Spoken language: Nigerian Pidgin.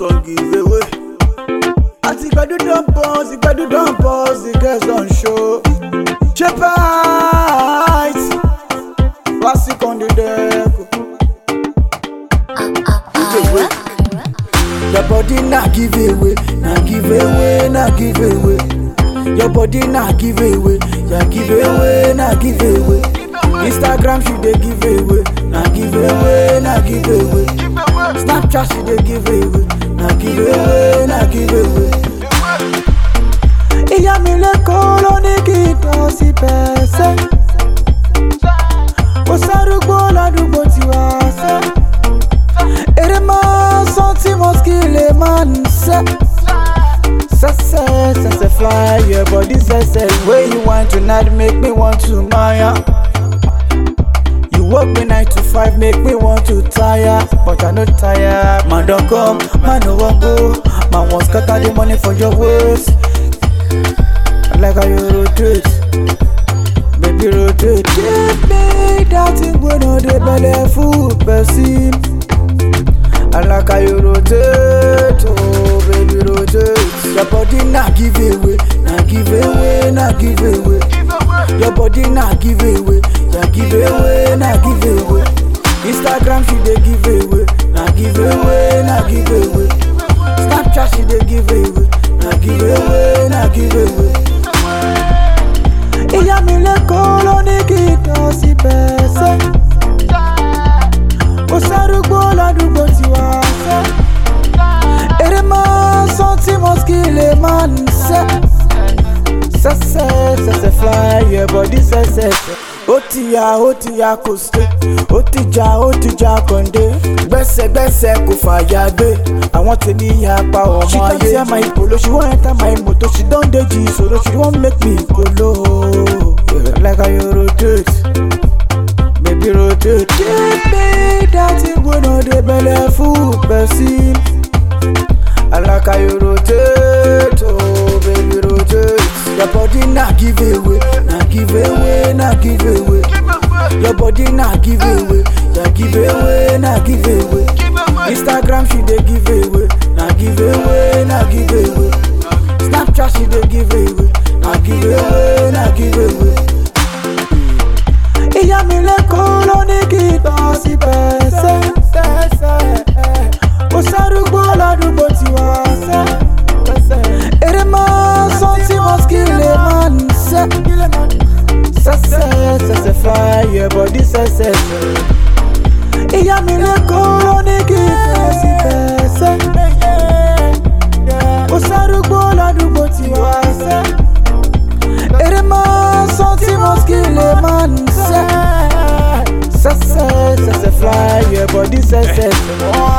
song give away. Àti gbẹ̀dú don pause, ìgbẹ̀dú don pause, the girls don show. Shepard, classic on the deck. Give away. Your body na give away, na give away, na give away. Your body na give away, ya give away, na give away. Instagram she dey give away, na give away, na give away. Snapchat she dey give away, na give away, na give away. Ìyá mi lẹ́kọ̀ọ́ ló ní kí n tọ́ sí pẹ̀sẹ̀. Kò sárúgbó ládùúgbò tiwa sẹ́. Èrè máa sán tí mo kí lè máa ń sẹ́. Sẹ́sẹ́ sẹ́sẹ́ fly your body sẹ́sẹ́. Wey you want tonight make me want to maya. You work me nine to five make me want to tire. But I no tire. Man don come, man no wan go. Man wan scatter the money for your waist. I like how you rotate. Baby rotate. Give me that thing wey no dey belle full person. I like how you rotate, oh baby rotate. Your body na give away, na give away, na give away. Your body na give away, ya give away, na give away. Instagram she dey give away, na give away, na give away. Snapchat she dey give away, na give away, na give away. Ìyá mi lẹ́kọ̀ọ́ ló ní kí n tọ́ sí pẹ̀sẹ̀. Kò sárúgbó ládùúgbò tiwa sẹ́. Èrè máa sán tí mo kí lè máa ń sẹ́. Sẹ́sẹ́ sẹ́sẹ́ fly your body sẹ́sẹ́. Ó ti ya ó ti ya kò sí. Ó ti ja ó ti ja kàndé. Gbẹ́sẹ̀gbẹ́sẹ̀ kò fàyà gbé. Àwọn tèmi ya pa ọmọ ayé. She don tear my polo, she wan enter my motor, she don dey jí solo, she wan make me kolo. Yeah, like how you rotate. Baby rotate. Give me that thing wey no dey belle full person. I like how you rotate, oh baby rotate. Your body na give away, na give away, na give away. Your body na give away, ya give away, na give away. Instagram she dey give away, na give away, na give away. Snapchat she dey give away, na give away, na give away. Ìyá mi lẹ́kọ̀ọ́ ló ní kí n tọ́ sí pẹ̀sẹ̀. Kò sárúgbó ládùúgbò tiwa sẹ́. Èrè máa sán tí mo kí lè máa ń sẹ́. Sẹ́sẹ́ sẹ́sẹ́ fly your body sẹ́sẹ́. Ìyá mi lẹ́kọ̀ọ́ ló ní kí n tọ́ sí pẹ̀sẹ̀. Kò sárúgbó ládùúgbò tiwa sẹ́. Èrè máa sán tí mo kí lè máa ń sẹ́. Sẹ́sẹ́ sẹ́sẹ́ fly your body sẹ́sẹ́.